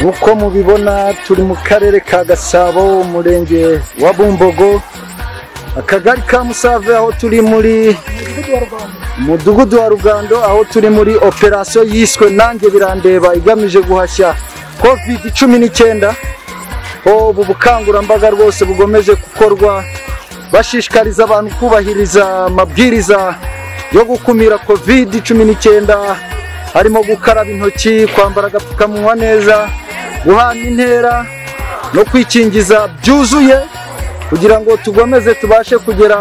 nk'uko mubibona turi mu karere ka gasabo umurenge wa bumbogo akagari ka musave aho turi muri mudugudu wa rugando aho turi muri operasiyo yiswe nanjye birandeba igamije guhashya kovidi cumi n'icyenda ubu bukangurambaga rwose bugomeje gukorwa bashishikariza abantu kubahiriza amabwiriza yo gukumira kovidi cumi n'icyenda harimo gukaraba intoki kwambara agapfukamunwa neza guhana intera no kwikingiza byuzuye kugira ngo tugomeze tubashe kugera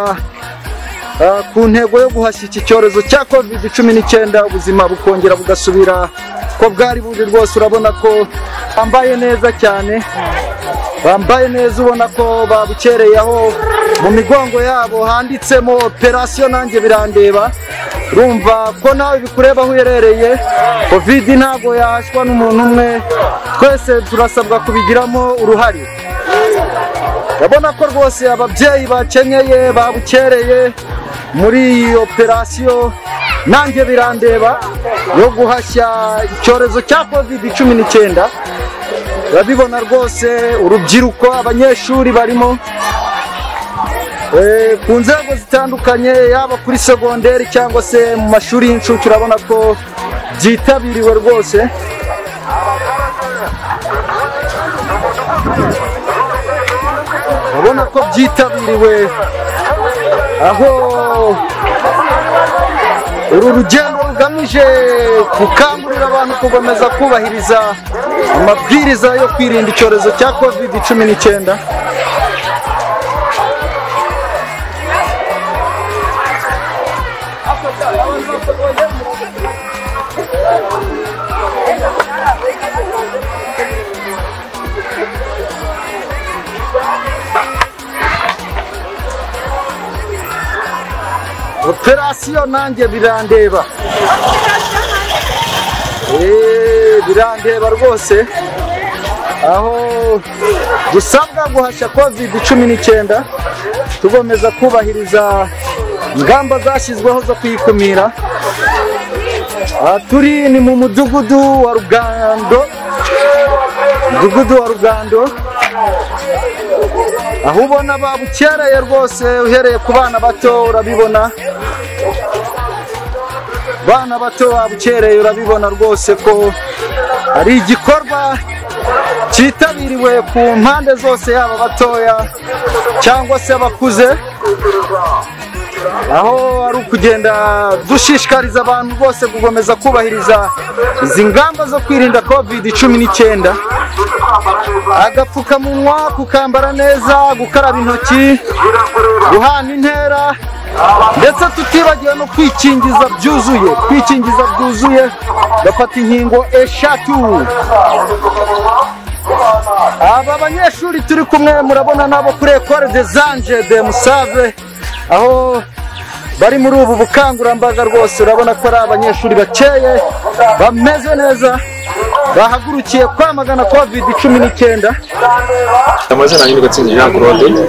ah, ku ntego yo guhashya iki cyorezo cya covid cumi n'icyenda ubuzima bukongera bugasubira ko bwari buri rwose urabona ko bambaye neza cyane bambaye neza ubona ko babukereye aho mu migongo yabo handitsemo operasiyo nanjye birandeba urumva ko nawe bikureba aho uherereye covid ntabwo yahashywa n'umuntu umwe twese turasabwa kubigiramo uruhare urabona ko rwose ababyeyi bakenyeye babukereye muri iyi operasiyo nanjye birandeba yo guhashya icyorezo cya covid cumi n'icyenda urabibona rwose urubyiruko abanyeshuri barimo Eh, ku nzego zitandukanye yaba kuri segonderi cyangwa se mu mashuri y'incuke urabona ko byitabiriwe rwose urabona ko byitabiriwe aho uru rugendo rugamije gukangurira abantu gukomeza kubahiriza amabwiriza yo kwirinda icyorezo cya covid cumi n'icyenda operasiyo nanjye birandeba Eh, birandeba rwose aho dusabwa guhashya covid cumi n'icyenda tugomeza kubahiriza ingamba zashyizweho zo kuyikumira aha turi ni mu mudugudu wa rugando mudugudu wa rugando aho ubona babukereye rwose uhereye ku bana bato urabibona bana bato babukereye urabibona rwose ko ari igikorwa cyitabiriwe ku mpande zose yaba abatoya cyangwa se abakuze aho ari ukugenda dushishikariza abantu bose gukomeza kubahiriza izi ngamba zo kwirinda covid cumi n'icyenda agapfukamunwa kukambara neza gukaraba intoki guhana intera ndetse tutibagiwe no kwikingiza byuzuye kwikingiza byuzuye gafata inkingo eshatu aba banyeshuri turi kumwe murabona nabo kuri ecole de zanje de musave aho bari muri ubu bukangurambaga rwose urabona ko ari abanyeshuri bakeye bameze neza bahagurukiye kwamagana covid cumi n'icyenda amazina yanjye gatsinzi jean claude ni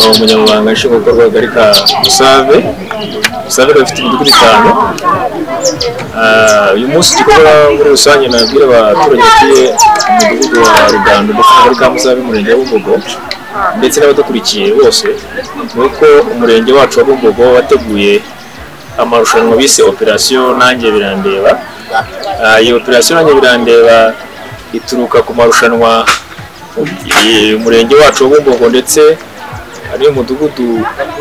umunyamabanga nshingwabikorwa w'akagari ka musave musave rero ifite imidugudu itanu Ah, uyu munsi igikorwa muri rusange nabwira abaturage batuye mu mudugudu wa rugando ndetse n'akagari ka musave umurenge wa bumbogo ndetse n'abadukurikiye bose ni uko umurenge wacu wa bumbogo wateguye amarushanwa bise operasiyo nanjye birandeba Ah, iyi operasiyo nanjye birandeba ituruka ku marushanwa eh, umurenge wacu wa bumbogo ndetse ariyo mudugudu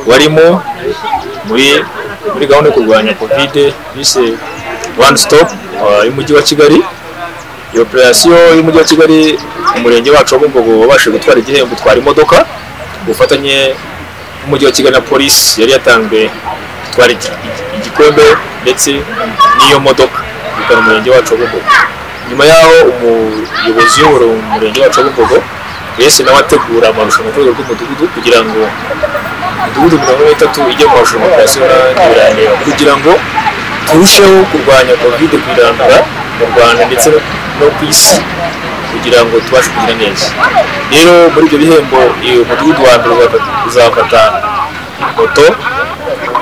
warimo muri muri gahunda yo kurwanya kovide bise one stop ah, y'umujyi wa kigali iyo operasiyo y'umujyi wa kigali umurenge wacu wa bumbogo wabashije gutwara igihembo gutwara imodoka ku bufatanye n'umujyi wa kigali na polisi yari yatanzwe gutwara iki- iki- igikombe ndetse n'iyo modoka bikaba umurenge wacu wa bumbogo nyuma yaho umuyobozi uyobora umurenge wacu wa bumbogo yese nawe ategura amarushanwa ku rwego rw'umudugudu kugira ngo imidugudu mirongo ine n'itatu ijye mu marushanwa operasiyo n'ibirandeba kugira ngo turusheho kurwanya kovide kuyirandura mu rwanda ndetse no- no ku isi kugira ngo tubashe kugira neza rero muri ibyo bihembo iyo mudugudu wa mbere uzafata- uzafata moto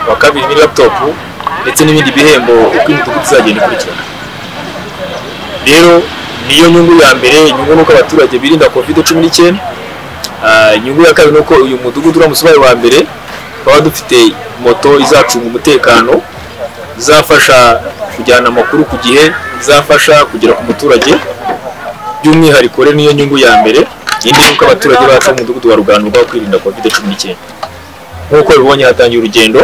wa kabiri ni laputopu ndetse n'ibindi bihembo uko imidugudu izagenda ikurikirana rero niyo nyungu ya mbere inyungu ni uko abaturage birinda covid cumi n'icyenda inyungu ya kabiri ni uko uyu mudugudu uramutse ubaye uwa mbere twaba dufite moto izacunga umutekano izafasha kujyana amakuru ku gihe izafasha kugera ku muturage by'umwihariko rero niyo nyungu ya mbere indi ni uko abaturage bacu b'umudugudu wa rugano rwaho kwirinda covid cumi n'icyenda nk'uko bibonye hatangiye urugendo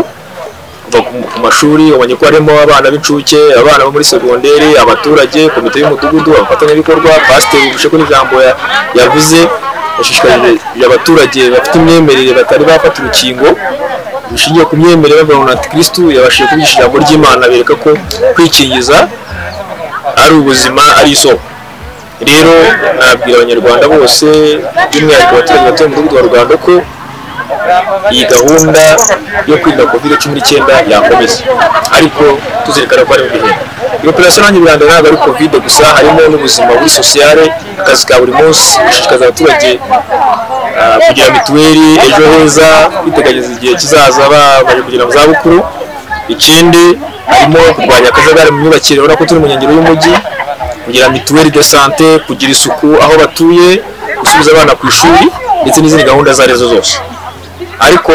kuva ku- ku mashuri ubonye ko harimo abana b'incuke abana bo muri segonderi abaturage komite y'umudugudu abafatanyabikorwa pasiteri bishe ko n'ijambo ya- yavuze yashishikarije abaturage bafite imyemerere batari bafata urukingo bishingiye ku myemerere y'abantu kirisitu yabashije kubigisha ijambo ry'imana bereka ko kwikingiza ari ubuzima ari isoko rero nabwira abanyarwanda bose by'umwihariko abaturage batuye mu mudugudu wa rugando ko iyi gahunda yo kwirinda covid cumi n'icyenda yakomeza ariko tuzirikana ko harimo ibihe iyo operasiyo nanjye biranga ntabwo ari covid gusa harimo n'ubuzima buri sosiyale akazi ka buri munsi gushishikariza abaturage ah, kugira mituweli ejo heza kwiteganyiriza igihe kizaza bamaze kugera mu zabukuru ikindi harimo kurwanya akajagari mu myubakire urabona ko turi mu nkengero y'umujyi kugira mituweli de sante kugira isuku aho batuye gusubiza abana ku ishuri ndetse n'izindi gahunda izo ari zo zose ariko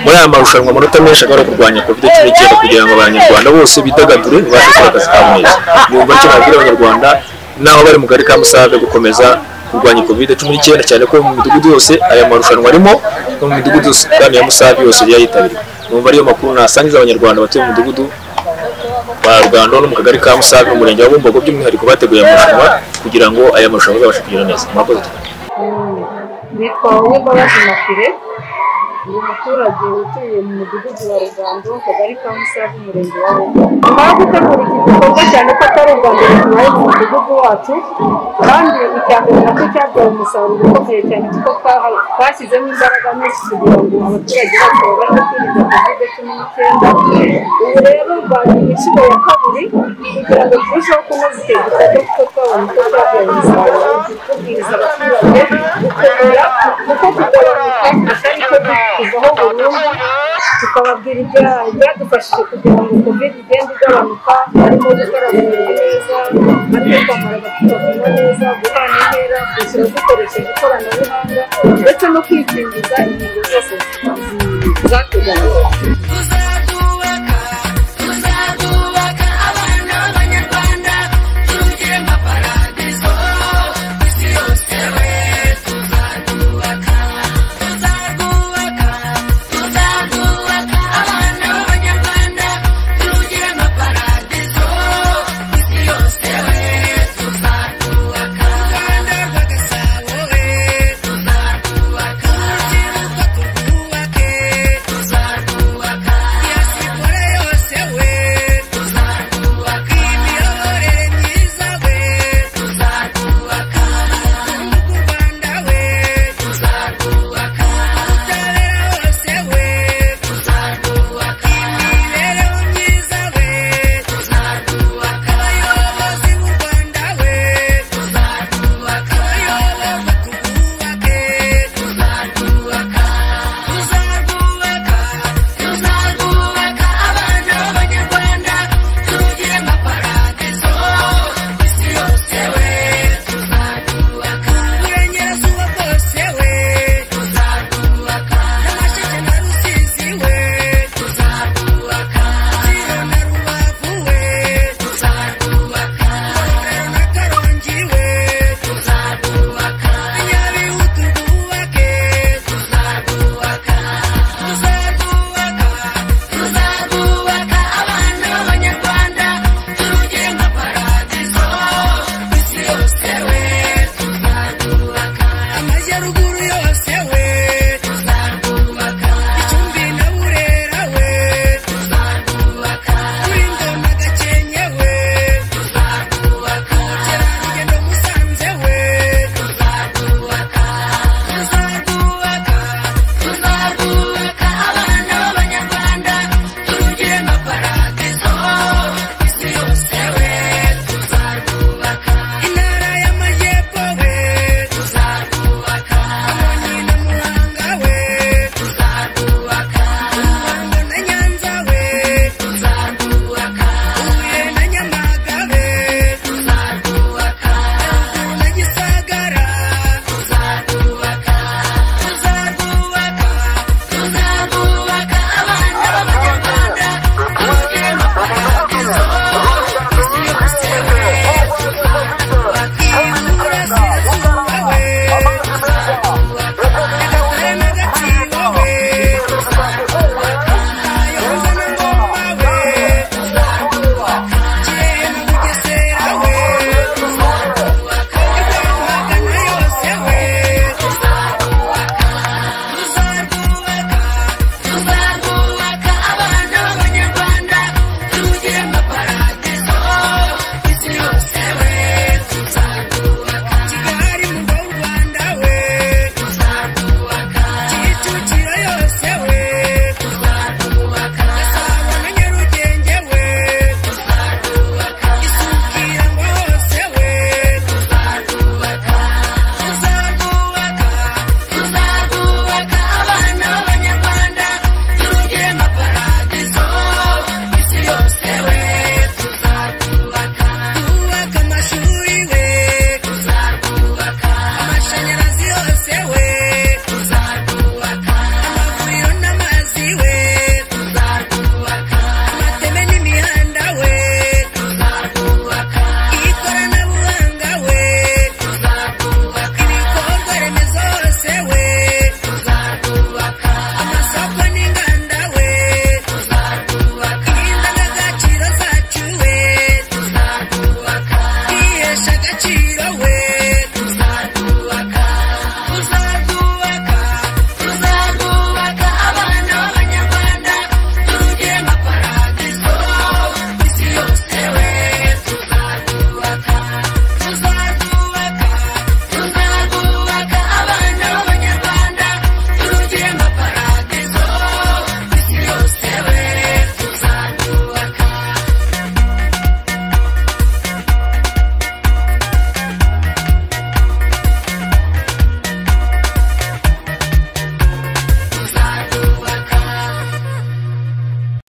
muri aya marushanwa amanota menshi akaba ari kurwanya covid cumi n'icyenda kugira ngo abanyarwanda bose bidagadure babashe gukora akazi kabo neza yumva icyo nabwira abanyarwanda naho bari mu karere ka musave gukomeza kurwanya covid cumi n'icyenda cyane ko mu midugudu yose aya marushanwa arimo no mu midugudu yose kandi ya musave yose yayitabiriwe numva ariyo makuru nasangiza abanyarwanda batuye mu mudugudu wa rugando no mu kagari ka musave mu murenge wa bumbogo by'umwihariko bateguye aya marushanwa kugira ngo aya marushanwa azabashe kugenda neza murakoze cyane nitwa uwimbabazi mafire ni umuturage utuye mu mudugudu wa rugando akagari ka musave umurenge wa bumbogo nyuma yo gutegura iki gikorwa cyane ko atari ubwa mbere tubaye mu mudugudu wacu kandi icya mbere nacyo cyabyaye umusaruro ukomeye cyane kuko twa- twashyizemo imbaraga nyinshi kugira ngo abaturage bose babashe kwirinda covid cumi n'icyenda ubu rero rwanda inshuro ya kabiri kugira ngo turusheho kunoza icyo gikorwa kuko twabonye ko cyabyaye umusaruro tubwiriza abaturage gukomera kuko kugabanuka atari ko kuvaho burundu tukababwira ibyo byadufashije kugira ngo covid igende igabanuka harimo gukaraba intoki neza atekambara agapfukamunwa neza guhana intera kwishyura dukoresheje ikoranabuhanga ndetse no kwikingiza